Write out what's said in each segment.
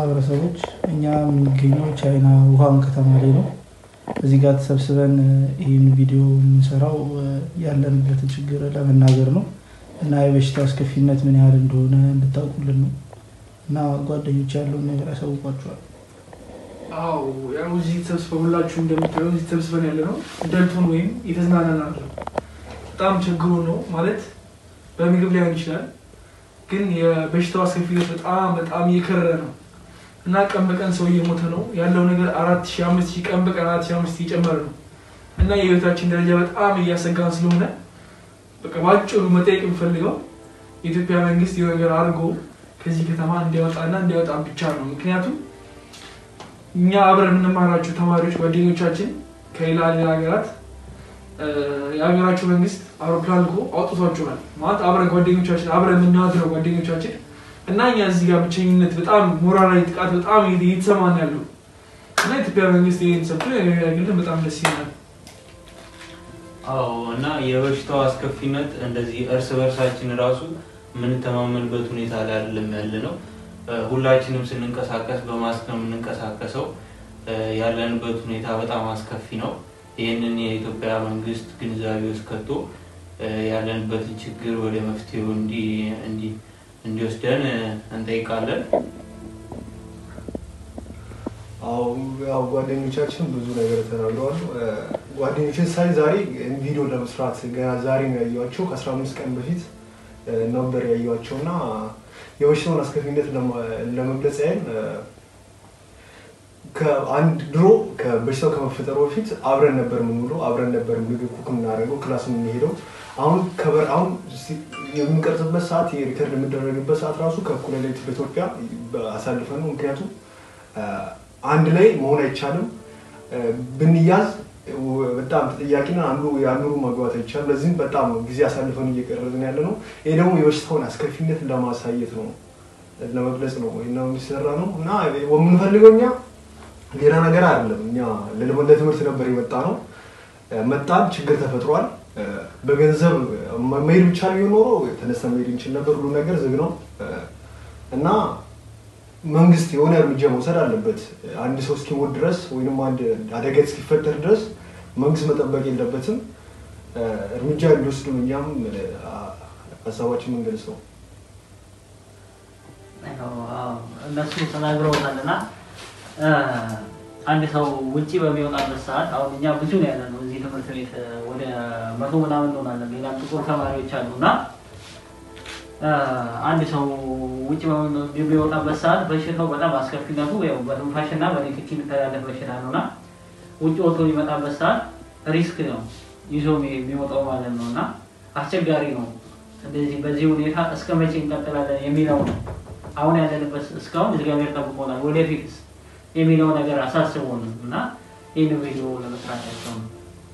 ማህበረሰቦች እኛ የምንገኘው ቻይና ውሃን ከተማ ላይ ነው። እዚህ ጋር ተሰብስበን ይህን ቪዲዮ የምንሰራው ያለንበትን ችግር ለመናገር ነው እና የበሽታው አስከፊነት ምን ያህል እንደሆነ እንድታውቁልን ነው እና ጓደኞች ያለውን ነገር ያሳውቋቸዋል። አዎ ያው እዚህ ተሰብስበን ሁላችሁ እንደምታየው እዚህ ተሰብስበን ያለ ነው ደልቶን ወይም የተዝናናን አይደለም። በጣም ችግሩ ነው ማለት በምግብ ላይሆን ይችላል፣ ግን የበሽታው አስከፊነት በጣም በጣም እየከረረ ነው እና ቀን በቀን ሰው እየሞተ ነው ያለው ነገር አራት ሺህ አምስት ሺህ ቀን በቀን አራት ሺህ አምስት እየጨመረ ነው እና የህይወታችን ደረጃ በጣም እያሰጋን ስለሆነ በቃ በአጭሩ መጠየቅ የምፈልገው የኢትዮጵያ መንግስት የሆነ ነገር አድርጎ ከዚህ ከተማ እንዲያወጣና እንዲያወጣ ብቻ ነው። ምክንያቱም እኛ አብረን የምንማራቸው ተማሪዎች ጓደኞቻችን ከሌላ ሌላ ሀገራት የሀገራቸው መንግስት አውሮፕላን ልኮ አውጥቷቸዋል። ማለት አብረን ጓደኞቻችን አብረን የምናድረው ጓደኞቻችን እና እኛ እዚህ ጋር ብቸኝነት በጣም ሞራላዊ ጥቃት በጣም እየተሰማን ያለው እና የኢትዮጵያ መንግስት ይህን ሰብቶ ያግልን በጣም ደስ ይላል። አዎ እና የበሽታው አስከፊነት እንደዚህ እርስ በርሳችን ራሱ የምንተማመንበት ሁኔታ ላይ አይደለም ያለ ነው። ሁላችንም ስንንቀሳቀስ በማስክ ነው የምንንቀሳቀሰው። ያለንበት ሁኔታ በጣም አስከፊ ነው። ይህንን የኢትዮጵያ መንግስት ግንዛቤ ውስጥ ከቶ ያለንበትን ችግር ወደ መፍትሄው እንዲወስደን እንጠይቃለን። አዎ ያው ጓደኞቻችን ብዙ ነገር ተናግረዋል። ጓደኞችን ሳይ ዛሬ ቪዲዮ ለመስራት ገና ዛሬ ነው ያየኋቸው። ከአስራ አምስት ቀን በፊት ነበር ያየኋቸው እና የበሽታውን አስከፊነት ለመግለጽ ያህል ከአንድ ድሮ ከበሽታው ከመፈጠሩ በፊት አብረን ነበር የምንውለው፣ አብረን ነበር ምግብ ኩክ የምናደርገው፣ ክላስ የምንሄደው። አሁን ከበር አሁን የምንቀርጽበት ሰዓት የሪከርድ የምደረግበት ሰዓት ራሱ ከእኩለ ሌሊት በኢትዮጵያ አሳልፈን ነው። ምክንያቱም አንድ ላይ መሆን አይቻልም። ብንያዝ በጣም ተጠያቂና አንዱ የአንዱ መግባት አይቻልም። ለዚህም በጣም ጊዜ አሳልፈን እየቀረጽን ያለ ነው። ይሄ ደግሞ የበሽታውን አስከፊነት ለማሳየት ነው፣ ለመግለጽ ነው እና የሚሰራ ነው እና የምንፈልገው እኛ ሌላ ነገር አይደለም። እኛ ለትምህርት ነበር የመጣ ነው። መጣን፣ ችግር ተፈጥሯል። በገንዘብ መሄድ ብቻ ቢሆን ኖሮ ተነስተን መሄድ እንችል ነበር። ሁሉ ነገር ዝግ ነው እና መንግስት የሆነ እርምጃ መውሰድ አለበት። አንድ ሰው እስኪሞት ድረስ ወይም አንድ አደጋ እስኪፈጠር ድረስ መንግስት መጠበቅ የለበትም። እርምጃ እንዲወስዱ እኛም ሀሳባችን መንገድ ነው። እነሱ ተናግረውታል እና አንድ ሰው ውጭ በሚወጣበት ሰዓት አሁን እኛ ብዙ ነው ያለ ነው እዚህ ትምህርት ቤት ወደ መቶ ምናምን እንሆናለን። ሌላም ጥቁር ተማሪዎች አሉ እና አንድ ሰው ውጭ በሚወጣበት ሰዓት በሽታው በጣም አስከፊነቱ ያው በትንፋሽና በንክኪ የሚተላለፍ በሽታ ነው እና ውጭ ወጥቶ የሚመጣበት ሰዓት ሪስክ ነው ይዞ የሚወጣው ማለት ነው እና አስቸጋሪ ነው። ስለዚህ በዚህ ሁኔታ እስከ መቼ እንቀጥላለን የሚለው ነው አሁን ያለንበት። እስካሁን እግዚአብሔር ጠብቆናል። ወደፊትስ የሚለው ነገር አሳስቦን እና ይህን ቪዲዮ ለመስራት ያቸው ነው።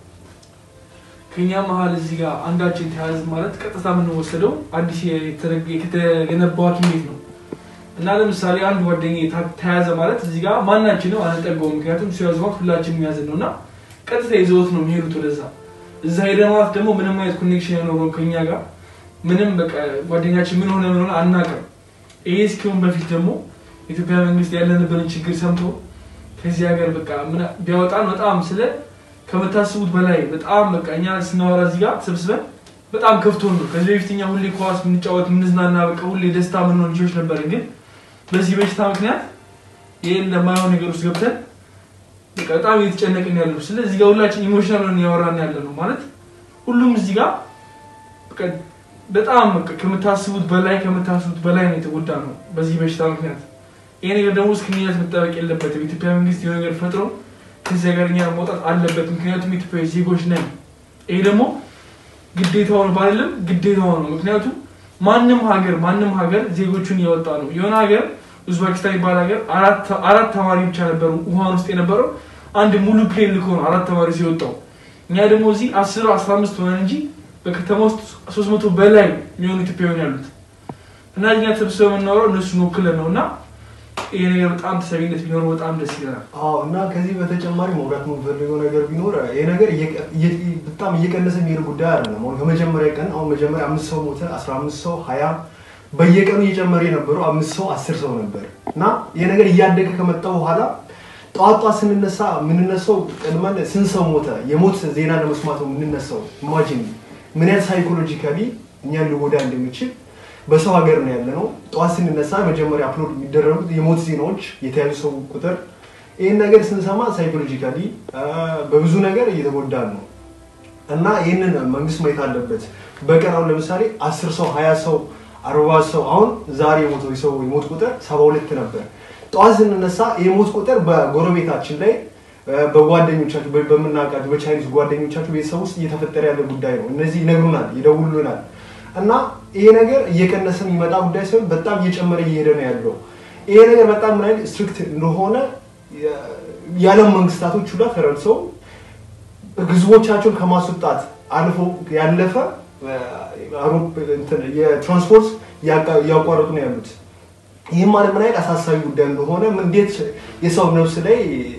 ከኛ መሀል እዚህ ጋር አንዳችን ተያዝ ማለት ቀጥታ የምንወሰደው አዲስ የተገነባው ሐኪም ቤት ነው እና ለምሳሌ አንድ ጓደኛ ተያዘ ማለት እዚህ ጋር ማናችንም አንጠጋውም። ምክንያቱም ሲያዙ ማለት ሁላችንም ያዝን ነው እና ቀጥታ ይዘውት ነው የሚሄዱት ወደዛ። እዛ ሄደ ማለት ደግሞ ምንም አይነት ኮኔክሽን ያኖረው ከኛ ጋር ምንም በቃ ጓደኛችን ምን ሆነ ምን ሆነ አናውቅም። ይሄ እስኪሆን በፊት ደግሞ የኢትዮጵያ መንግስት ያለንበትን ችግር ሰምቶ ከዚህ ሀገር በቃ ቢያወጣን በጣም ስለ ከምታስቡት በላይ በጣም በቃ እኛ ስናወራ እዚህ ጋር ተሰብስበን በጣም ከፍቶን ነው። ከዚህ በፊት እኛ ሁሌ ኳስ የምንጫወት የምንዝናና በቃ ሁሌ ደስታ የምንሆን ልጆች ነበርን። ግን በዚህ በሽታ ምክንያት ይህን ለማይሆን ነገር ውስጥ ገብተን በቃ በጣም እየተጨነቅን ያለ ነው። ስለዚህ እዚህ ጋር ሁላችን ኢሞሽናል ሆነን እያወራን ያለ ነው ማለት ሁሉም እዚህ ጋር በቃ በጣም በቃ ከምታስቡት በላይ ከምታስቡት በላይ ነው የተጎዳ ነው በዚህ በሽታ ምክንያት። ይሄ ነገር ደግሞ እስክንያት መጠበቅ የለበትም። የኢትዮጵያ መንግስት የሆነ ነገር ፈጥሮ ከዚህ ሀገር እኛ መውጣት አለበት። ምክንያቱም ኢትዮጵያዊ ዜጎች ነን። ይሄ ደግሞ ግዴታው ነው ባልልም ግዴታው ነው። ምክንያቱም ማንም ሀገር ማንም ሀገር ዜጎቹን እያወጣ ነው። የሆነ ሀገር ኡዝቤኪስታን የሚባል ሀገር አራት ተማሪ ብቻ ነበሩ ውሃን ውስጥ የነበረው አንድ ሙሉ ፕሌን ልኮ ነው አራት ተማሪ ሲወጣው። እኛ ደግሞ እዚህ አስር አስራ አምስት ሆነን እንጂ በከተማ ውስጥ ሶስት መቶ በላይ የሚሆኑ ኢትዮጵያውያን ያሉት እና እኛ ተሰብስበን የምናወራው እነሱን ወክለን ነው እና ይሄ ነገር በጣም ተሰሚነት ቢኖረው በጣም ደስ ይለናል። አዎ እና ከዚህ በተጨማሪ መውራት የምንፈልገው ነገር ቢኖር ይሄ ነገር በጣም እየቀነሰ የሚሄድ ጉዳይ አይደለም። አሁን ከመጀመሪያ ቀን አሁን መጀመሪያ አምስት ሰው ሞተ፣ አስራ አምስት ሰው ሀያ በየቀኑ እየጨመረ የነበረው አምስት ሰው አስር ሰው ነበር እና ይህ ነገር እያደገ ከመጣ በኋላ ጠዋት ጠዋት ስንነሳ የምንነሳው ቀድመን ስንት ሰው ሞተ የሞት ዜና ለመስማት ነው የምንነሳው። ኢማጂን ምን ያህል ሳይኮሎጂካሊ እኛን ሊጎዳ እንደሚችል በሰው ሀገር ነው ያለ ነው። ጠዋት ስንነሳ መጀመሪያ አፕሎድ የሚደረጉት የሞት ዜናዎች፣ የተያዙ ሰው ቁጥር ይህን ነገር ስንሰማ ሳይኮሎጂካሊ በብዙ ነገር እየተጎዳን ነው እና ይህንን መንግስት ማየት አለበት። በቀን አሁን ለምሳሌ አስር ሰው ሀያ ሰው አርባ ሰው አሁን ዛሬ የሞተው ሰው የሞት ቁጥር ሰባ ሁለት ነበር። ጠዋት ስንነሳ የሞት ቁጥር በጎረቤታችን ላይ በጓደኞቻችሁ በምናውቃቸው በቻይኒዝ ጓደኞቻችሁ ቤተሰብ ውስጥ እየተፈጠረ ያለ ጉዳይ ነው። እነዚህ ይነግሩናል፣ ይደውሉናል እና ይሄ ነገር እየቀነሰ የሚመጣ ጉዳይ ሳይሆን በጣም እየጨመረ እየሄደ ነው ያለው። ይሄ ነገር በጣም ምን አይነት ስትሪክት እንደሆነ የዓለም መንግስታቶች ሁላ ተረድተው ህዝቦቻቸውን ከማስወጣት አልፎ ያለፈ የትራንስፖርት እያቋረጡ ነው ያሉት። ይህም ማለት ምን አይነት አሳሳቢ ጉዳይ እንደሆነ እንዴት የሰው ነፍስ ላይ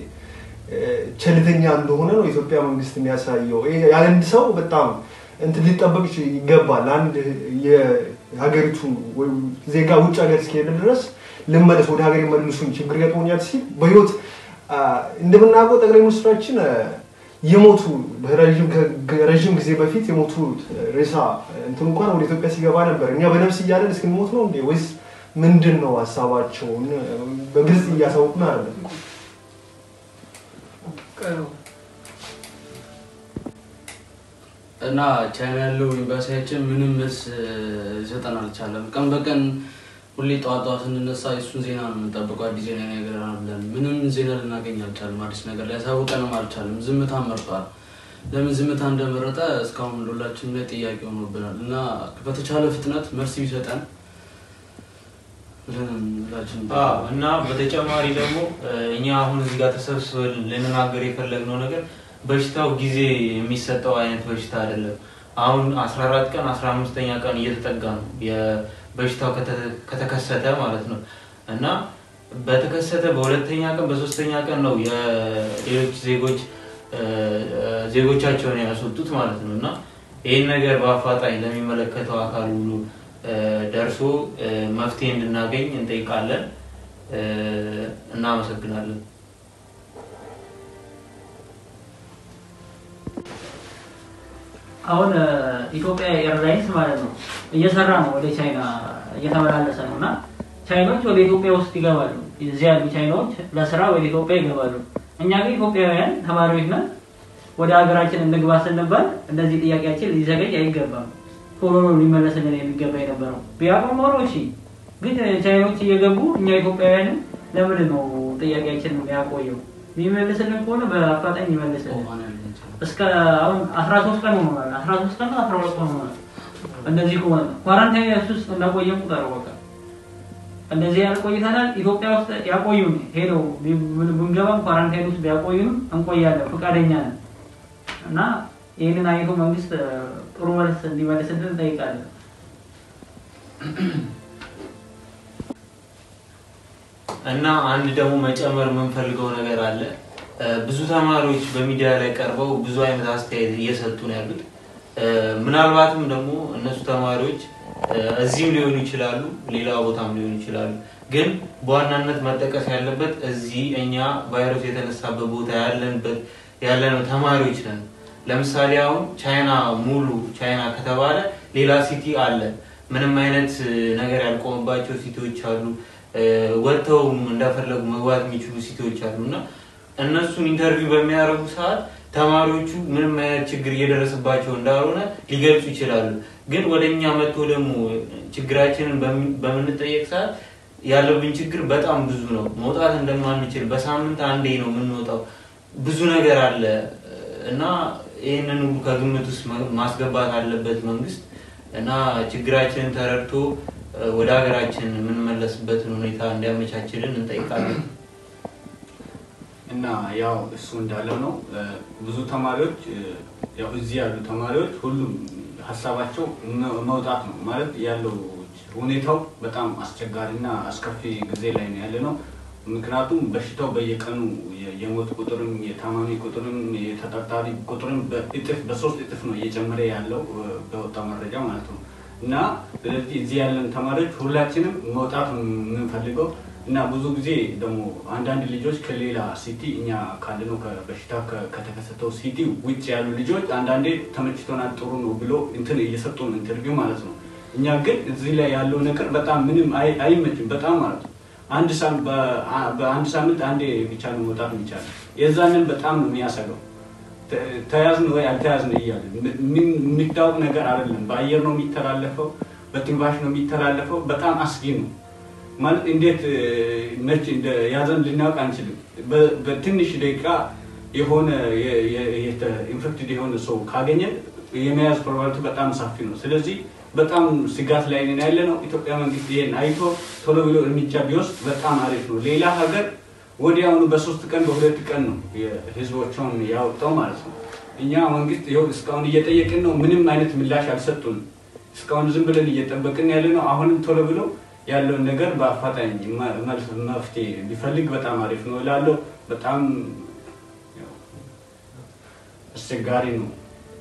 ቸልተኛ እንደሆነ ነው የኢትዮጵያ መንግስት የሚያሳየው። የአንድ ሰው በጣም እንትን ሊጠበቅ ይገባል። አንድ የሀገሪቱ ዜጋ ውጭ ሀገር እስከሄደ ድረስ ልመለስ ወደ ሀገር የመልሱኝ ችግር ገጥሞኛል ሲል በህይወት እንደምናውቀው ጠቅላይ ሚኒስትራችን የሞቱ ረዥም ጊዜ በፊት የሞቱ ሬሳ እንትን እንኳን ወደ ኢትዮጵያ ሲገባ ነበር። እኛ በነፍስ እያለን እስክንሞት ነው እንዴ ወይስ ምንድን ነው ሀሳባቸውን በግልጽ እያሳወቁን አይደለም። እና ቻይና ያለው ኤምባሲያችን ምንም መልስ ሊሰጠን አልቻለም። ቀን በቀን ሁሌ ጠዋት ጠዋት ስንነሳ የእሱን ዜና ነው የምንጠብቀው። አዲስ ዜና ይነግረናል ብለን ምንም ዜና ልናገኝ አልቻለም። አዲስ ነገር ሊያሳውቀንም አልቻለም። ዝምታ መርጧል። ለምን ዝምታ እንደመረጠ እስካሁን ሁላችንም ላይ ጥያቄ ሆኖብናል እና በተቻለ ፍጥነት መልስ ቢሰጠን ብለን ሁላችን አዎ፣ እና በተጨማሪ ደግሞ እኛ አሁን እዚህ ጋር ተሰብስበን ልንናገር የፈለግነው ነገር በሽታው ጊዜ የሚሰጠው አይነት በሽታ አይደለም። አሁን 14 ቀን 15ኛ ቀን እየተጠጋ ነው በሽታው ከተከሰተ ማለት ነው እና በተከሰተ በሁለተኛ ቀን በሶስተኛ ቀን ነው የሌሎች ዜጎች ዜጎቻቸውን ያስወጡት ማለት ነው እና ይህን ነገር በአፋጣኝ ለሚመለከተው አካል ሁሉ ደርሶ መፍትሄ እንድናገኝ እንጠይቃለን። እናመሰግናለን። አሁን ኢትዮጵያ ኤርላይንስ ማለት ነው እየሰራ ነው፣ ወደ ቻይና እየተመላለሰ ነው እና ቻይኖች ወደ ኢትዮጵያ ውስጥ ይገባሉ። እዚህ ያሉ ቻይናዎች ለስራ ወደ ኢትዮጵያ ይገባሉ። እኛ ግን ኢትዮጵያውያን ተማሪዎች ነን። ወደ ሀገራችን እንግባ ስንባል እንደዚህ ጥያቄያችን ሊዘገኝ አይገባም። ቶሎ ነው ሊመለስልን የሚገባ የነበረው። ቢያውቁ ኖሮ እሺ። ግን ቻይኖች እየገቡ እኛ ኢትዮጵያውያንን ለምንድን ነው ጥያቄያችን ያቆየው? የሚመልስልን ከሆነ በአፋጣኝ ይመልስልን። እስከ አሁን 13 ቀን ሆኗል። 13 ቀን 12 ቀን ሆኗል። እንደዚህ ከሆነ ኳራንታይን ውስጥ እንዳቆየን ቁጠረው በቃ እንደዚህ ያህል ቆይተናል። ኢትዮጵያ ውስጥ ያቆዩን ሄደው ብንገባም ኳራንታይን ውስጥ ቢያቆዩን እንቆያለን፣ ፈቃደኛ ነን እና ይህንን አይቶ መንግስት ጥሩ መልስ እንዲመልስልን እንጠይቃለን። እና አንድ ደግሞ መጨመር የምንፈልገው ነገር አለ። ብዙ ተማሪዎች በሚዲያ ላይ ቀርበው ብዙ አይነት አስተያየት እየሰጡ ነው ያሉት። ምናልባትም ደግሞ እነሱ ተማሪዎች እዚህም ሊሆኑ ይችላሉ፣ ሌላ ቦታም ሊሆኑ ይችላሉ። ግን በዋናነት መጠቀስ ያለበት እዚህ እኛ ቫይረሱ የተነሳበት ቦታ ያለንበት ያለነው ተማሪዎች ነን። ለምሳሌ አሁን ቻይና ሙሉ ቻይና ከተባለ ሌላ ሲቲ አለ። ምንም አይነት ነገር ያልቆመባቸው ሲቲዎች አሉ። ወጥተውም እንደፈለጉ መግባት የሚችሉ ሲቲዎች አሉ እና እነሱን ኢንተርቪው በሚያደርጉ ሰዓት ተማሪዎቹ ምንም አይነት ችግር እየደረሰባቸው እንዳልሆነ ሊገልጹ ይችላሉ። ግን ወደ እኛ መጥቶ ደግሞ ችግራችንን በምንጠየቅ ሰዓት ያለብን ችግር በጣም ብዙ ነው። መውጣት እንደማንችል በሳምንት አንዴ ነው የምንወጣው። ብዙ ነገር አለ እና ይህንን ሁሉ ከግምት ውስጥ ማስገባት አለበት መንግስት እና ችግራችንን ተረድቶ ወደ ሀገራችን የምንመለስበትን ሁኔታ እንዲያመቻችልን እንጠይቃለን። እና ያው እሱ እንዳለው ነው። ብዙ ተማሪዎች ያው እዚህ ያሉ ተማሪዎች ሁሉም ሀሳባቸው መውጣት ነው ማለት ያለው ሁኔታው በጣም አስቸጋሪና አስከፊ ጊዜ ላይ ነው ያለ ነው። ምክንያቱም በሽታው በየቀኑ የሞት ቁጥርም የታማሚ ቁጥርም የተጠርጣሪ ቁጥርም በእጥፍ በሶስት እጥፍ ነው እየጨመረ ያለው በወጣ መረጃ ማለት ነው። እና ስለዚህ እዚህ ያለን ተማሪዎች ሁላችንም መውጣት ነው የምንፈልገው እና ብዙ ጊዜ ደግሞ አንዳንድ ልጆች ከሌላ ሲቲ እኛ ካለነው በሽታ ከተከሰተው ሲቲ ውጭ ያሉ ልጆች አንዳንዴ ተመችቶናል ጥሩ ነው ብሎ እንትን እየሰጡ ነው ኢንተርቪው ማለት ነው። እኛ ግን እዚህ ላይ ያለው ነገር በጣም ምንም አይ- አይመችም በጣም ማለት ነው። አንድ ሳም- በአ- በአንድ ሳምንት አንዴ ብቻ ነው መውጣት የሚቻለው። የዛንን በጣም ነው የሚያሰገው። ተ- ተያዝን ወይ አልተያዝን እያለ ምን የሚታወቅ ነገር አይደለም። በአየር ነው የሚተላለፈው፣ በትንፋሽ ነው የሚተላለፈው። በጣም አስጊ ነው ማለት እንዴት እ፣ መች እንደያዘን ልናውቅ አንችልም። በ- በትንሽ ደቂቃ የሆነ ኢንፌክትድ የሆነ ሰው ካገኘን የመያዝ ፕሮባቢሊቲ በጣም ሰፊ ነው። ስለዚህ በጣም ስጋት ላይ ነን ያለ ነው። ኢትዮጵያ መንግስት ይሄን አይቶ ቶሎ ብሎ እርምጃ ቢወስድ በጣም አሪፍ ነው። ሌላ ሀገር ወዲያውኑ በሶስት ቀን በሁለት ቀን ነው የህዝቦቿን ያወጣው ማለት ነው። እኛ መንግስት ይኸው እስካሁን እየጠየቅን ነው። ምንም አይነት ምላሽ አልሰጡንም። እስካሁን ዝም ብለን እየጠበቅን ያለ ነው። አሁንም ቶሎ ብሎ ያለውን ነገር በአፋጣኝ መ- መልስ መፍትሄ ቢፈልግ በጣም አሪፍ ነው እላለሁ። በጣም ያው አስቸጋሪ ነው።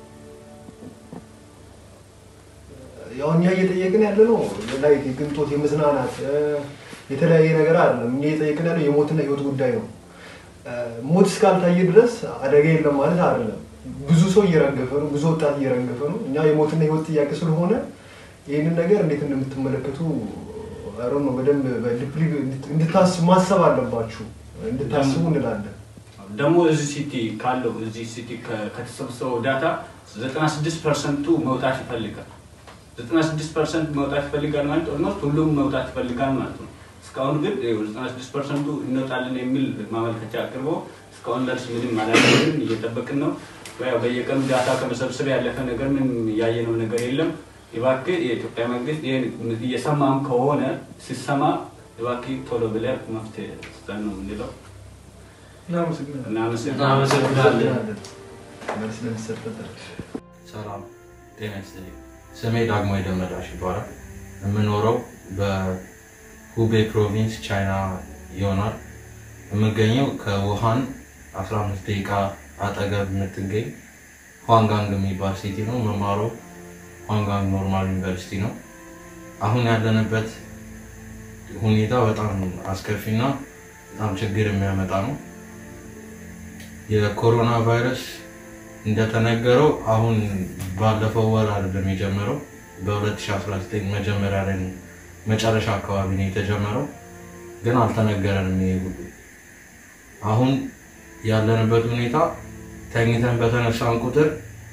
ያው እኛ እየጠየቅን ያለ ነው ላይ የቅንጦት የመዝናናት እ፣ የተለያየ ነገር አይደለም። እኛ እየጠየቅን ያለው የሞትና ህይወት ጉዳይ ነው። እ፣ ሞት እስካልታየ ድረስ አደጋ የለም ማለት አይደለም። ብዙ ሰው እየረገፈ ነው፣ ብዙ ወጣት እየረገፈ ነው። እኛ የሞትና ህይወት ጥያቄ ስለሆነ ይህንን ነገር እንዴት እንደምትመለከቱ አሮ ነው በደንብ በዲፕሊ እንድታስቡ ማሰብ አለባችሁ፣ እንድታስቡ እንላለን። ደግሞ እዚህ ሲቲ ካለው እዚህ ሲቲ ከ- ከተሰበሰበው ዳታ 96 ፐርሰንቱ መውጣት ይፈልጋል። 96 ፐርሰንት መውጣት ይፈልጋል ማለት ኦልሞስት ሁሉም መውጣት ይፈልጋል ማለት ነው። እስካሁን ግን ይኸው 96 ፐርሰንቱ እንወጣለን የሚል ማመልከቻ አቅርቦ እስካሁን ደርስ ምንም አላገኘንም፣ እየጠበቅን ነው። ያው በየቀኑ ዳታ ከመሰብሰብ ያለፈ ነገር ምን ያየነው ነገር የለም። እባክህ የኢትዮጵያ መንግስት ይህን እየሰማም ከሆነ ሲሰማ እባክህ ቶሎ ብለህ መፍትሄ ስጠን ነው የምንለው። እናመሰግናለን። እናመሰግናለን። መልስ ለሚሰጠት ሰላም ጤና ይስጥልኝ። ስሜ ዳግማዊ ደመላሽ ይባላል። የምኖረው በሁቤ ፕሮቪንስ ቻይና ይሆናል። የምገኘው ከውሃን 15 ደቂቃ አጠገብ የምትገኝ ኋንጋንግ የሚባል ሲቲ ነው። መማረው ኋንጋንግ ኖርማል ዩኒቨርሲቲ ነው። አሁን ያለንበት ሁኔታ በጣም አስከፊና በጣም ችግር የሚያመጣ ነው። የኮሮና ቫይረስ እንደተነገረው አሁን ባለፈው ወር አይደለም የጀመረው፣ በ2019 መጀመሪያ ላይ ነው- መጨረሻ አካባቢ ነው የተጀመረው፣ ግን አልተነገረንም ይሄ ሁሉ። አሁን ያለንበት ሁኔታ ተኝተን በተነሳን ቁጥር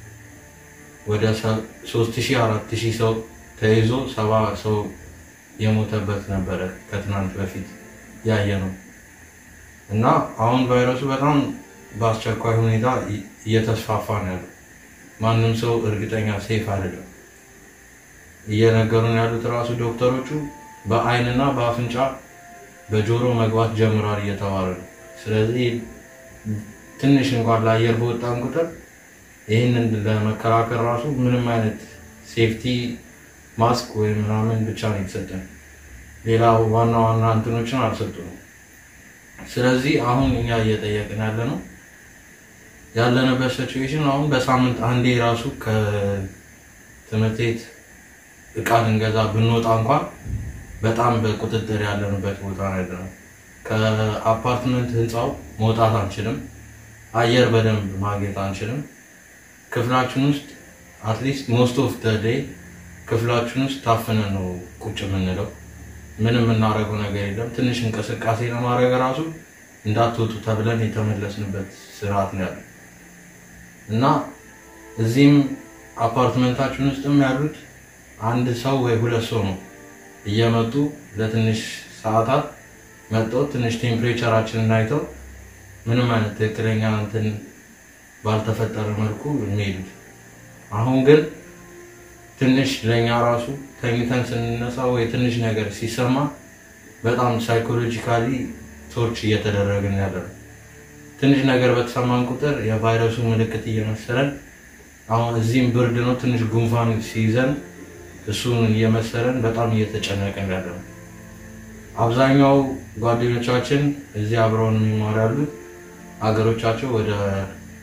ወደ 3000 4000 ሰው ተይዞ ሰባ ሰው የሞተበት ነበረ ከትናንት በፊት ያየ ነው እና አሁን ቫይረሱ በጣም በአስቸኳይ ሁኔታ እየ- እየተስፋፋ ነው ያለው። ማንም ሰው እርግጠኛ ሴፍ አይደለም። እየነገሩን ያሉት ራሱ ዶክተሮቹ በአይንና በአፍንጫ በጆሮ መግባት ጀምሯል እየተባለ ነው። ስለዚህ ትንሽ እንኳን ለአየር በወጣን ቁጥር ይህንን ለመከላከል ራሱ ምንም አይነት ሴፍቲ ማስክ ወይም ምናምን ብቻ ነው የተሰጠን። ሌላ ዋና ዋና እንትኖችን አልሰጡንም። ስለዚህ አሁን እኛ እየጠየቅን ያለ ነው ያለንበት ሲቹዌሽን አሁን በሳምንት አንዴ ራሱ ከትምህርት ቤት እቃ ልንገዛ ብንወጣ እንኳን በጣም በቁጥጥር ያለንበት ቦታ ነው ያለነው። ከአፓርትመንት ህንፃው መውጣት አንችልም። አየር በደንብ ማግኘት አንችልም። ክፍላችን ውስጥ አትሊስት ሞስት ኦፍ ደ ዴይ ክፍላችን ውስጥ ታፍነን ነው ቁጭ የምንለው። ምንም የምናደርገው ነገር የለም። ትንሽ እንቅስቃሴ ለማድረግ ራሱ እንዳትወጡ ተብለን የተመለስንበት ስርዓት ነው ያለው እና እዚህም አፓርትመንታችን ውስጥም ያሉት አንድ ሰው ወይ ሁለት ሰው ነው እየመጡ ለትንሽ ሰዓታት መጥተው ትንሽ ቴምፕሬቸራችንን አይተው ምንም አይነት ትክክለኛ እንትን ባልተፈጠረ መልኩ የሚሄዱት። አሁን ግን ትንሽ ለእኛ ራሱ ተኝተን ስንነሳ ወይ ትንሽ ነገር ሲሰማ በጣም ሳይኮሎጂካሊ ቶርች እየተደረግን ያለ ነው። ትንሽ ነገር በተሰማን ቁጥር የቫይረሱ ምልክት እየመሰለን አሁን እዚህም ብርድ ነው፣ ትንሽ ጉንፋን ሲይዘን እሱን እየመሰለን በጣም እየተጨነቅን ያለ ነው። አብዛኛው ጓደኞቻችን እዚህ አብረውን የሚማሩ ያሉት አገሮቻቸው ወደ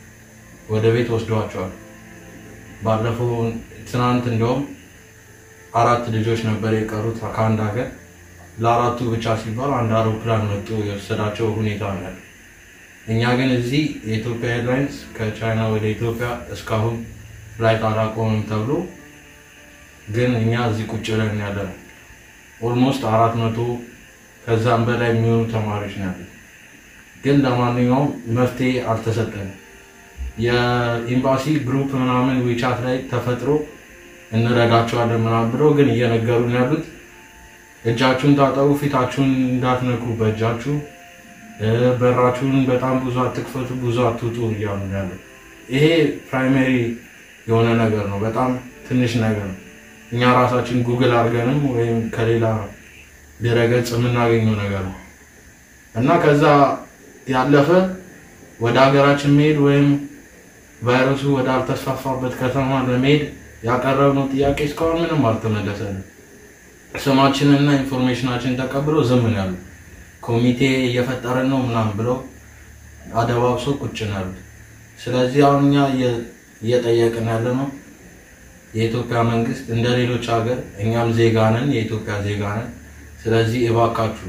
ወደ ቤት ወስደዋቸዋል። ባለፈው ትናንት እንደውም አራት ልጆች ነበር የቀሩት ከአንድ ሀገር። ለአራቱ ብቻ ሲባል አንድ አውሮፕላን መጥቶ የወሰዳቸው ሁኔታ ነው ያለው። እኛ ግን እዚህ የኢትዮጵያ ኤርላይንስ ከቻይና ወደ ኢትዮጵያ እስካሁን ፍላይት አላቆምም ተብሎ ግን እኛ እዚህ ቁጭ ብለን ያለ ነው። ኦልሞስት አራት መቶ ከዛም በላይ የሚሆኑ ተማሪዎች ነው ያሉት። ግን ለማንኛውም መፍትሄ አልተሰጠንም። የኤምባሲ ግሩፕ ምናምን ዊቻት ላይ ተፈጥሮ እንረዳቸዋለን ምናምን ብለው ግን እየነገሩን ያሉት እጃችሁን ታጠቡ፣ ፊታችሁን እንዳትነኩ በእጃችሁ እ፣ በራችሁን በጣም ብዙ አትክፈቱ፣ ብዙ አትውጡ እያሉ ነው ያሉት። ይሄ ፕራይመሪ የሆነ ነገር ነው፣ በጣም ትንሽ ነገር ነው። እኛ ራሳችን ጉግል አድርገንም ወይም ከሌላ ድረገጽ የምናገኘው ነገር ነው እና ከዛ ያለፈ ወደ ሀገራችን መሄድ ወይም ቫይረሱ ወደ አልተስፋፋበት ከተማ ለመሄድ ያቀረብነው ጥያቄ እስካሁን ምንም አልተመለሰንም። ስማችንና ኢንፎርሜሽናችን ተቀብሎ ዝም ነው ያሉት። ኮሚቴ እየፈጠረን ነው ምናምን ብለው አደባብሶ ቁጭ ነው ያሉት። ስለዚህ አሁን እኛ እየ- እየጠየቅን ያለ ነው የኢትዮጵያ መንግስት እንደ ሌሎች ሀገር እኛም ዜጋ ነን፣ የኢትዮጵያ ዜጋ ነን። ስለዚህ እባካችሁ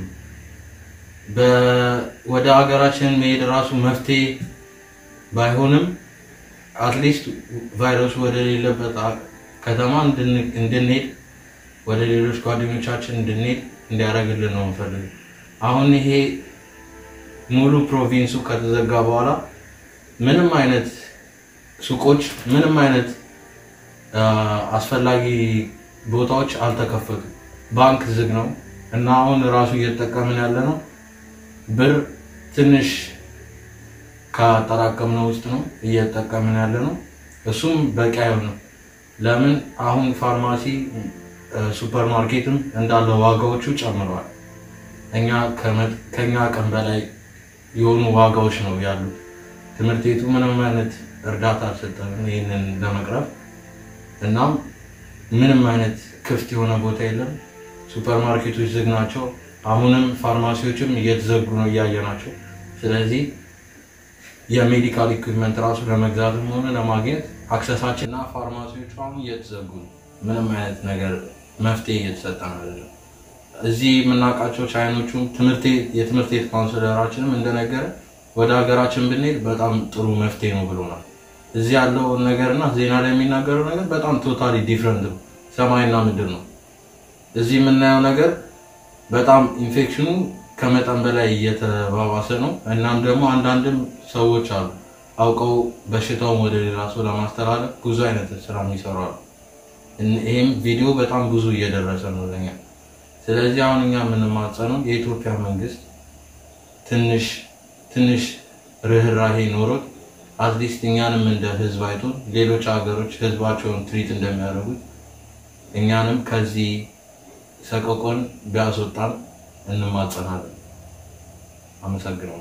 በ- ወደ ሀገራችን መሄድ ራሱ መፍትሄ ባይሆንም አትሊስት ቫይረሱ ወደ ሌለበት አ- ከተማ እንድን- እንድንሄድ ወደ ሌሎች ጓደኞቻችን እንድንሄድ እንዲያደርግልን ነው የምፈልገው። አሁን ይሄ ሙሉ ፕሮቪንሱ ከተዘጋ በኋላ ምንም አይነት ሱቆች፣ ምንም አይነት አ፣ አስፈላጊ ቦታዎች አልተከፈቱም። ባንክ ዝግ ነው እና አሁን ራሱ እየተጠቀምን ያለ ነው ብር ትንሽ ካጠራቀምነው ውስጥ ነው እየተጠቀምን ያለ ነው። እሱም በቂ አይሆንም። ለምን አሁን ፋርማሲ፣ ሱፐር ማርኬትም እንዳለ ዋጋዎቹ ጨምረዋል። እኛ ከመ- ከኛ አቅም በላይ የሆኑ ዋጋዎች ነው ያሉት። ትምህርት ቤቱ ምንም አይነት እርዳታ አልሰጠንም ይህንን ለመቅረፍ። እናም ምንም አይነት ክፍት የሆነ ቦታ የለም። ሱፐር ማርኬቶች ዝግ ናቸው። አሁንም ፋርማሲዎችም እየተዘጉ ነው እያየ ናቸው። ስለዚህ የሜዲካል ኢኩዊፕመንት ራሱ ለመግዛትም ሆነ ለማግኘት አክሰሳችን እና ፋርማሲዎቹ አሁን እየተዘጉ ነው። ምንም አይነት ነገር መፍትሄ እየተሰጠ ነው አይደለም። እዚህ የምናውቃቸው ቻይኖቹም ትምህርት ቤት- የትምህርት ቤት ካውንስለራችንም እንደነገረ ወደ ሀገራችን ብንሄድ በጣም ጥሩ መፍትሄ ነው ብሎናል። እዚህ ያለው ነገርና ዜና ላይ የሚናገረው ነገር በጣም ቶታሊ ዲፍረንት ነው። ሰማይና ምድር ነው። እዚህ የምናየው ነገር በጣም ኢንፌክሽኑ ከመጠን በላይ እየተባባሰ ነው። እናም ደግሞ አንዳንድም ሰዎች አሉ አውቀው በሽታውን ወደ ሌላ ሰው ለማስተላለፍ ብዙ አይነት ስራ የሚሰሩ አሉ። እን- ይህም ቪዲዮ በጣም ብዙ እየደረሰ ነው ለኛ። ስለዚህ አሁን እኛ የምንማጸነው የኢትዮጵያ መንግስት ትንሽ ትንሽ ርኅራሄ ኖሮት አትሊስት እኛንም እንደ ህዝብ አይቶን ሌሎች ሀገሮች ህዝባቸውን ትሪት እንደሚያደርጉት እኛንም ከዚህ ሰቆቆን ቢያስወጣን እንማጸናለን። አመሰግናለሁ።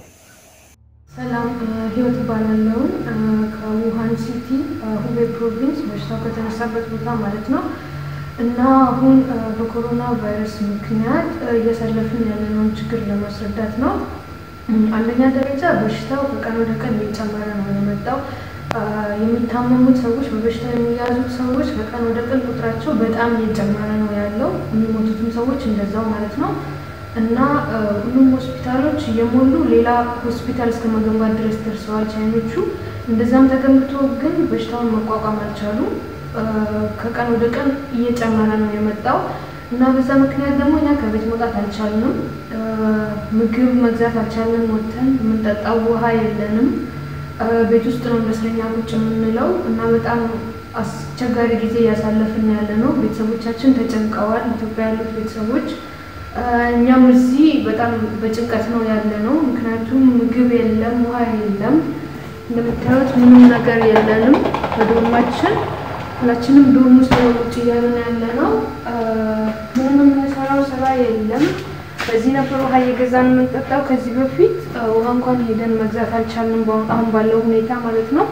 ሰላም እ፣ ህይወት እባላለሁ እ፣ ከውሃን ሲቲ እ፣ ሁቤ ፕሮቪንስ በሽታው ከተነሳበት ቦታ ማለት ነው እና አሁን እ፣ በኮሮና ቫይረስ ምክንያት እ፣ እያሳለፍን ያለነውን ችግር ለማስረዳት ነው። እም፣ አንደኛ ደረጃ በሽታው ከቀን ወደ ቀን እየጨመረ ነው የመጣው። እ፣ የሚታመሙት ሰዎች በበሽታው የሚያዙት ሰዎች ከቀን ወደ ቀን ቁጥራቸው በጣም እየጨመረ ነው ያለው። የሚሞቱትም ሰዎች እንደዛው ማለት ነው። እና እ፣ ሁሉም ሆስፒታሎች እየሞሉ ሌላ ሆስፒታል እስከ መገንባት ድረስ ደርሰዋል ቻይኖቹ። እንደዛም ተገንብቶ ግን በሽታውን መቋቋም አልቻሉም። እ፣ ከቀን ወደ ቀን እየጨመረ ነው የመጣው እና በዛ ምክንያት ደግሞ እኛ ከቤት መውጣት አልቻልንም። እ፣ ምግብ መግዛት አልቻልንም። ወጥተን የምንጠጣው ውሃ የለንም። እ፣ ቤት ውስጥ ነው እንደ እስረኛ ቁጭ የምንለው እና በጣም አስቸጋሪ ጊዜ እያሳለፍን ያለ ነው። ቤተሰቦቻችን ተጨንቀዋል። ኢትዮጵያ ያሉት ቤተሰቦች እ፣ እኛም እዚህ በጣም በጭንቀት ነው ያለ ነው። ምክንያቱም ምግብ የለም፣ ውሃ የለም። እንደምታዩት ምንም ነገር የለንም በዶርማችን። ሁላችንም ዶርም ውስጥ ነው ቁጭ እያልን ያለ ነው። እ፣ ምንም የምንሰራው ስራ የለም። በዚህ ነበር ውሃ እየገዛን የምንጠጣው ከዚህ በፊት እ፣ ውሃ እንኳን ሄደን መግዛት አልቻልንም፣ በአሁን- አሁን ባለው ሁኔታ ማለት ነው።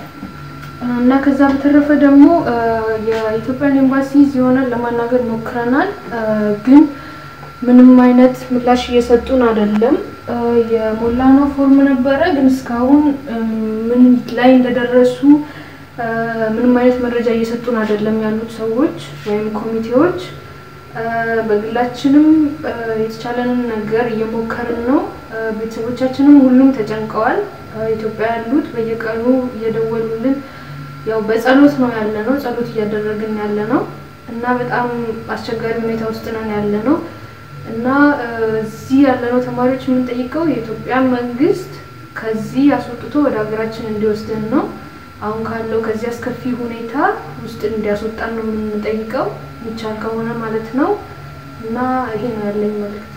እና ከዛ በተረፈ ደግሞ እ፣ የኢትዮጵያን ኤምባሲ እዚህ ሆነን ለማናገር ሞክረናል እ፣ ግን ምንም አይነት ምላሽ እየሰጡን አይደለም። እ፣ የሞላነው ፎርም ነበረ፣ ግን እስካሁን እ፣ ምን ላይ እንደደረሱ እ፣ ምንም አይነት መረጃ እየሰጡን አይደለም ያሉት ሰዎች ወይም ኮሚቴዎች። እ፣ በግላችንም እ፣ የተቻለንን ነገር እየሞከርን ነው። እ፣ ቤተሰቦቻችንም ሁሉም ተጨንቀዋል። እ፣ ኢትዮጵያ ያሉት በየቀኑ እየደወሉልን ያው በጸሎት ነው ያለ ነው፣ ጸሎት እያደረግን ያለ ነው እና በጣም አስቸጋሪ ሁኔታ ውስጥ ነን ያለ ነው እና እ፣ እዚህ ያለነው ተማሪዎች የምንጠይቀው የኢትዮጵያ መንግስት ከዚህ አስወጥቶ ወደ ሀገራችን እንዲወስድን ነው። አሁን ካለው ከዚህ አስከፊ ሁኔታ ውስጥ እንዲያስወጣን ነው የምንጠይቀው፣ ይቻል ከሆነ ማለት ነው እና ይሄ ነው ያለኝ መልእክት።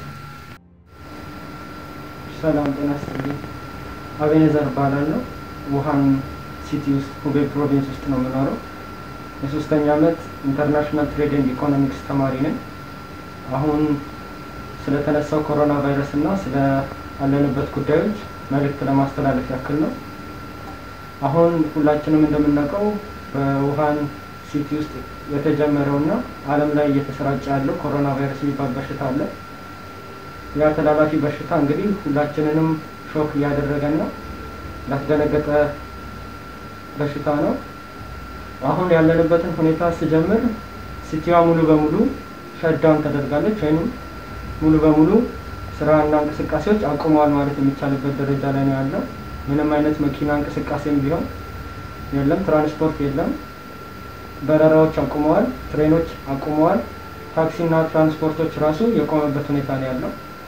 ሰላም ጤና ይስጥልኝ። አቤኔዘር እባላለሁ። ውሃን ሲቲ ውስጥ ሁቤ ፕሮቪንስ ውስጥ ነው የምኖረው። የሶስተኛ ዓመት ኢንተርናሽናል ትሬድ ኤንድ ኢኮኖሚክስ ተማሪ ነኝ። አሁን ስለተነሳው ኮሮና ቫይረስ እና ስለ አለንበት ጉዳዮች መልእክት ለማስተላለፍ ያክል ነው። አሁን ሁላችንም እንደምናውቀው በውሃን ሲቲ ውስጥ የተጀመረው እና ዓለም ላይ እየተሰራጨ ያለው ኮሮና ቫይረስ የሚባል በሽታ አለ። ያ ተላላፊ በሽታ እንግዲህ ሁላችንንም ሾክ እያደረገን ነው። ያስደነገጠ በሽታ ነው። አሁን ያለንበትን ሁኔታ ስጀምር ሲቲዋ ሙሉ በሙሉ ሸዳውን ተደርጋለች ወይም ሙሉ በሙሉ ስራና እንቅስቃሴዎች አቁመዋል ማለት የሚቻልበት ደረጃ ላይ ነው ያለው። ምንም አይነት መኪና እንቅስቃሴም ቢሆን የለም፣ ትራንስፖርት የለም፣ በረራዎች አቁመዋል፣ ትሬኖች አቁመዋል፣ ታክሲና ትራንስፖርቶች ራሱ የቆመበት ሁኔታ ነው ያለው።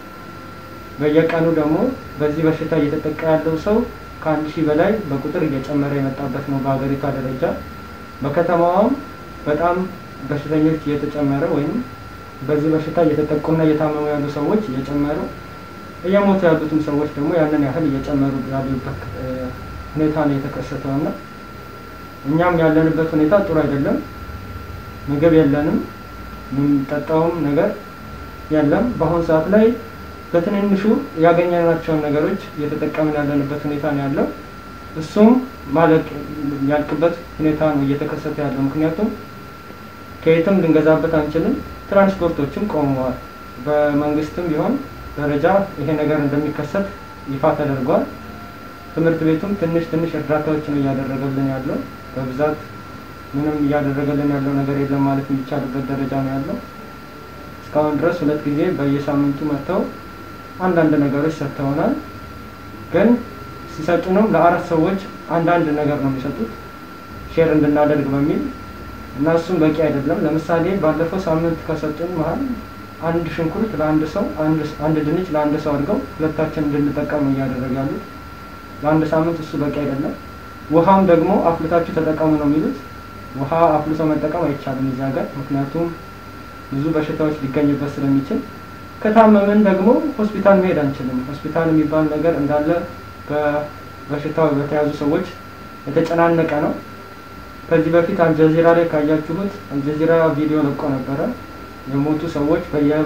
በየቀኑ ደግሞ በዚህ በሽታ እየተጠቃ ያለው ሰው ከአንድ ሺህ በላይ በቁጥር እየጨመረ የመጣበት ነው በሀገሪቷ ደረጃ። በከተማዋም በጣም በሽተኞች እየተጨመረ ወይም በዚህ በሽታ እየተጠቁና እየታመሙ ያሉ ሰዎች እየጨመሩ እየሞቱ ያሉትም ሰዎች ደግሞ ያንን ያህል እየጨመሩ ያሉበት እ፣ ሁኔታ ነው የተከሰተው እና እኛም ያለንበት ሁኔታ ጥሩ አይደለም። ምግብ የለንም፣ የምንጠጣውም ነገር የለም። በአሁኑ ሰዓት ላይ በትንንሹ ያገኘናቸውን ነገሮች እየተጠቀምን ያለንበት ሁኔታ ነው ያለው። እሱም ማለቅ ያልቅበት ሁኔታ ነው እየተከሰተ ያለው። ምክንያቱም ከየትም ልንገዛበት አንችልም። ትራንስፖርቶችም ቆመዋል። በመንግስትም ቢሆን ደረጃ ይሄ ነገር እንደሚከሰት ይፋ ተደርጓል። ትምህርት ቤቱም ትንሽ ትንሽ እርዳታዎች ነው እያደረገልን ያለው። በብዛት ምንም እያደረገልን ያለው ነገር የለም ማለት የሚቻልበት ደረጃ ነው ያለው። እስካሁን ድረስ ሁለት ጊዜ በየሳምንቱ መጥተው አንዳንድ ነገሮች ሰጥተውናል። ግን ሲሰጡንም ለአራት ሰዎች አንዳንድ ነገር ነው የሚሰጡት ሼር እንድናደርግ በሚል እና እሱም በቂ አይደለም። ለምሳሌ ባለፈው ሳምንት ከሰጡን መሀል አንድ ሽንኩርት ለአንድ ሰው አንድ ድንች ለአንድ ሰው አድርገው ሁለታችን እንድንጠቀም እያደረጉ ያሉት ለአንድ ሳምንት እሱ በቂ አይደለም። ውሃም ደግሞ አፍልታችሁ ተጠቀሙ ነው የሚሉት። ውሃ አፍልቶ መጠቀም አይቻልም እዚህ ሀገር፣ ምክንያቱም ብዙ በሽታዎች ሊገኝበት ስለሚችል። ከታመምን ደግሞ ሆስፒታል መሄድ አንችልም። ሆስፒታል የሚባል ነገር እንዳለ በበሽታው በተያዙ ሰዎች የተጨናነቀ ነው። ከዚህ በፊት አልጀዚራ ላይ ካያችሁት አልጀዚራ ቪዲዮ ለቆ ነበረ። የሞቱ ሰዎች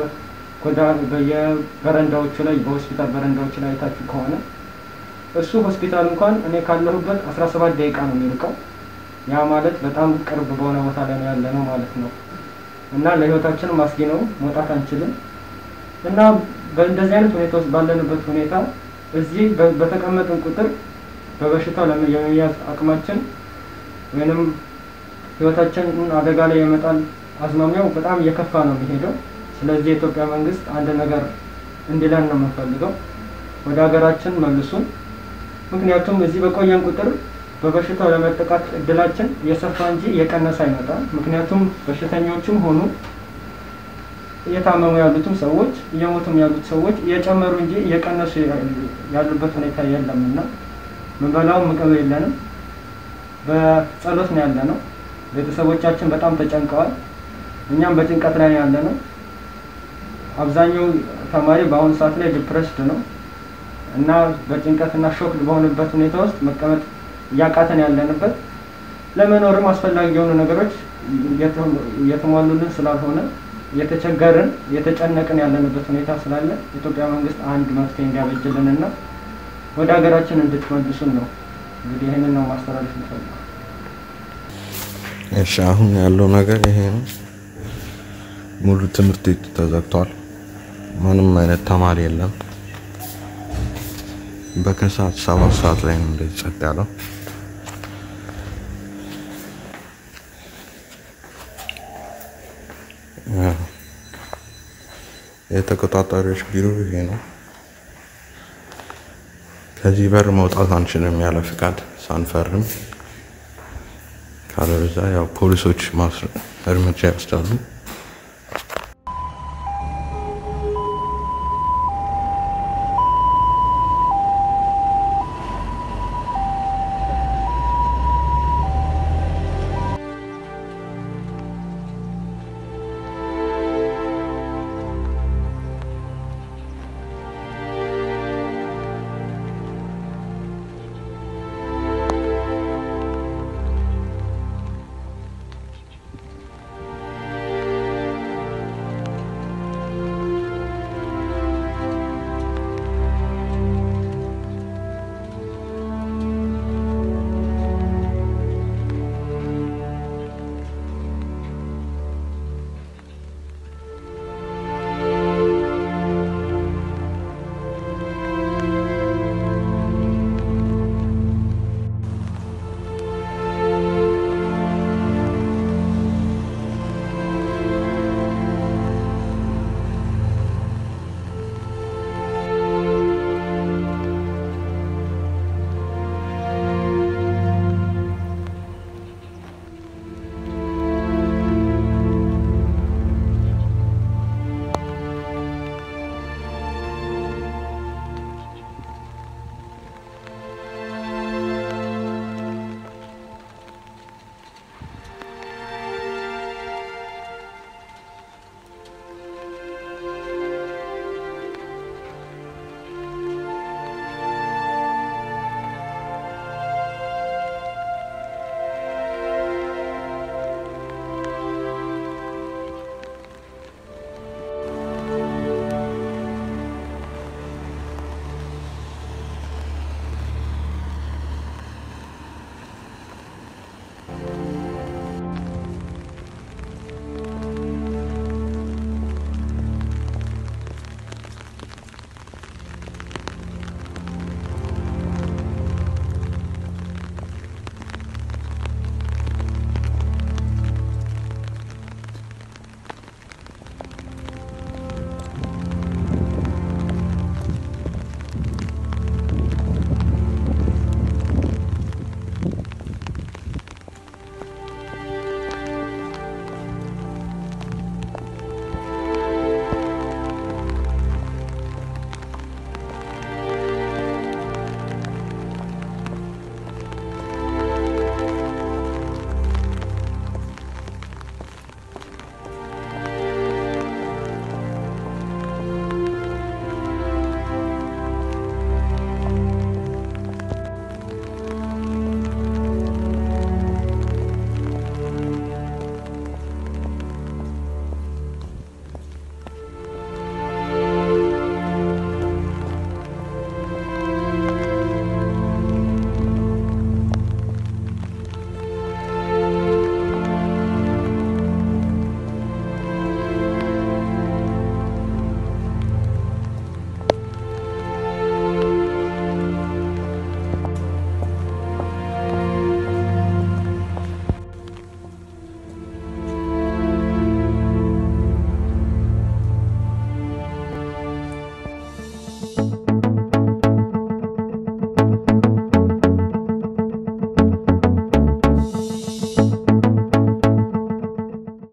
በየበረንዳዎቹ ላይ በሆስፒታል በረንዳዎቹ ላይ አይታችሁ ከሆነ እሱ ሆስፒታል እንኳን እኔ ካለሁበት 17 ደቂቃ ነው የሚርቀው። ያ ማለት በጣም ቅርብ በሆነ ቦታ ላይ ነው ያለ ነው ማለት ነው። እና ለህይወታችንም አስጊ ነው፣ መውጣት አንችልም። እና በእንደዚህ አይነት ሁኔታ ውስጥ ባለንበት ሁኔታ እዚህ በተቀመጥን ቁጥር በበሽታው የመያዝ አቅማችን ወይንም ህይወታችንን አደጋ ላይ የመጣል አዝማሚያው በጣም እየከፋ ነው የሚሄደው። ስለዚህ የኢትዮጵያ መንግስት አንድ ነገር እንዲለን ነው የምንፈልገው፣ ወደ ሀገራችን መልሱን። ምክንያቱም እዚህ በቆየን ቁጥር በበሽታው ለመጠቃት እድላችን እየሰፋ እንጂ እየቀነሰ አይመጣም። ምክንያቱም በሽተኞቹም ሆኑ እየታመሙ ያሉትም ሰዎች እየሞቱም ያሉት ሰዎች እየጨመሩ እንጂ እየቀነሱ ያሉበት ሁኔታ የለም እና ምንበላው ምግብ የለንም። በጸሎት ነው ያለ ነው። ቤተሰቦቻችን በጣም ተጨንቀዋል። እኛም በጭንቀት ላይ ያለ ነው። አብዛኛው ተማሪ በአሁኑ ሰዓት ላይ ዲፕሬስድ ነው እና በጭንቀት እና ሾክ በሆነበት ሁኔታ ውስጥ መቀመጥ እያቃተን ያለንበት ለመኖርም አስፈላጊ የሆኑ ነገሮች እየተሟሉልን ስላልሆነ እየተቸገርን እየተጨነቅን ያለንበት ሁኔታ ስላለ የኢትዮጵያ መንግስት አንድ መፍትሄ እንዲያበጅልን እና ወደ ሀገራችን እንድትመልሱን ነው። እንግዲህ ይህንን ነው ማስተላለፍ የምፈልገው። እሺ አሁን ያለው ነገር ይሄ ነው። ሙሉ ትምህርት ቤቱ ተዘግቷል። ምንም አይነት ተማሪ የለም። በከሰዓት ሰባት ሰዓት ላይ ነው እንደዚህ ጸጥ ያለው። የተቆጣጣሪዎች ቢሮ ይሄ ነው። ከዚህ በር መውጣት አንችልም ያለ ፍቃድ ሳንፈርም፣ ካለበዛ ያው ፖሊሶች ማስ- እርምጃ ይወስዳሉ።